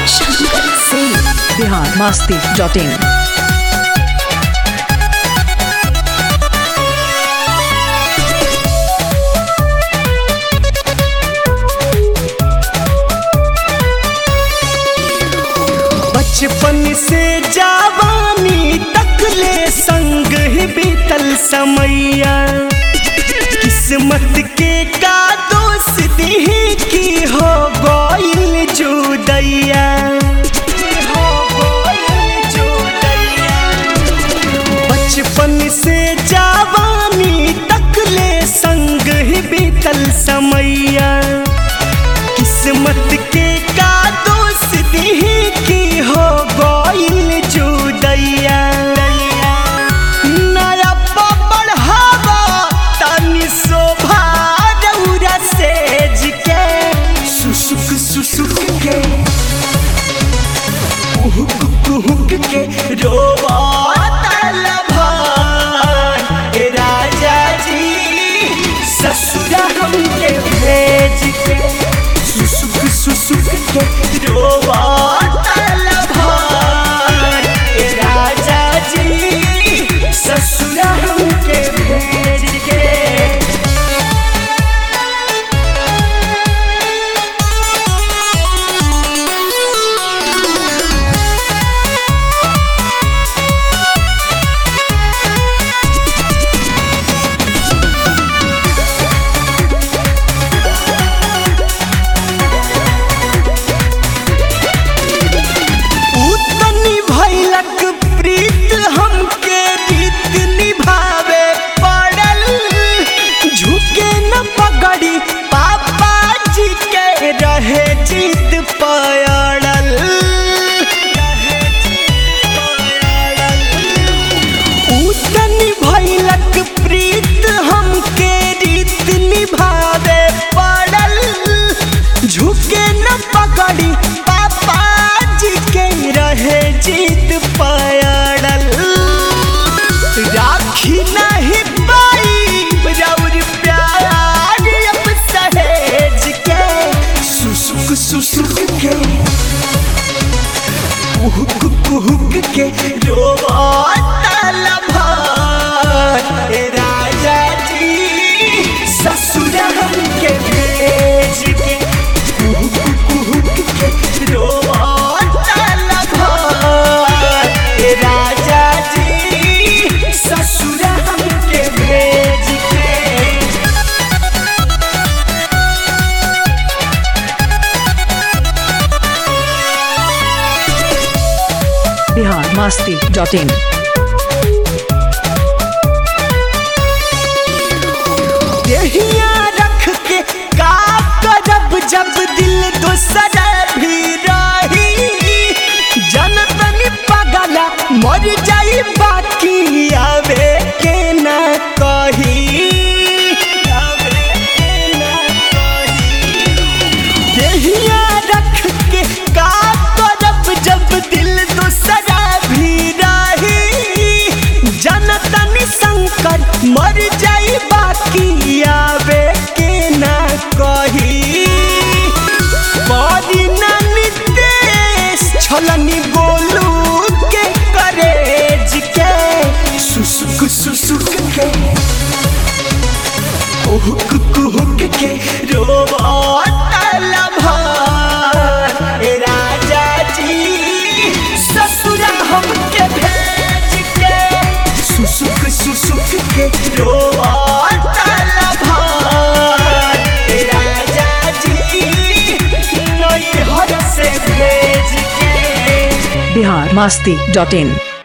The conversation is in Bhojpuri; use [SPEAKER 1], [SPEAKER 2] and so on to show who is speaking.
[SPEAKER 1] शंकर सिंह
[SPEAKER 2] बिहार मस्ती डॉट इन
[SPEAKER 3] बचपन से जवानी तक ले संग ही बीतल समैया किस्मत के का दोस्त ही की हो गइल जुदैया हो गइल जुदैया। बचपन से जवानी तक ले संग ही बीतल समैया किस्मत के का दोस्त ही की हो गइल जुदैया नया बढ़ावा तनी शोभा रौरा सेज के सुसुक सुसुक के कुहुक कुहुक के रोवा तलभार ए राजा जी ससुरा हमके भेज के सुसुक सुसुक के रोवा तलभार ए राजा जी ससुरा हमके भेज के उतनी भैलक प्रीत हमके रीत निभावे पड़ल झुके न पगड़ी पापा जी के रहे जीत पड़ल उतनी भैलक प्रीत हमके रीत निभावे पड़ल झुके न पकड़ी पापा जी के रहे जीत पड़ल राखी नहीं पाई रौर प्यार अब सहेज के सुसुक सुसुक के कुहुक कुहुक के रोवा तलभार ए राजा जी ससुर हमके भेज के कुहुक कुहुक के रोवा तलभार ए राजा जी ससुर हमके भेज के
[SPEAKER 2] बिहार मस्ती डॉट इन
[SPEAKER 3] देहिया रख के का करब जब दिल दोसरा भी रही जनतन पगला मर जाई बाकी आवे के ना कही आवे के ना कही देहिया रख के का करब जब दिल दोसरा भी रही जनतन शंकर मर जाई बाकी आवे के ना कही बड़ी ना नितेश छलनी बोलू के करेज के सुसुक सुसुक के कुहुक कुहुक के रोवा तलभार ए राजा जी ससुरा हमके भेज के सुसुक सुसुक के रोवा तलभार ए राजा जी नैहर से भेज के
[SPEAKER 2] बिहार मस्ती डॉट इन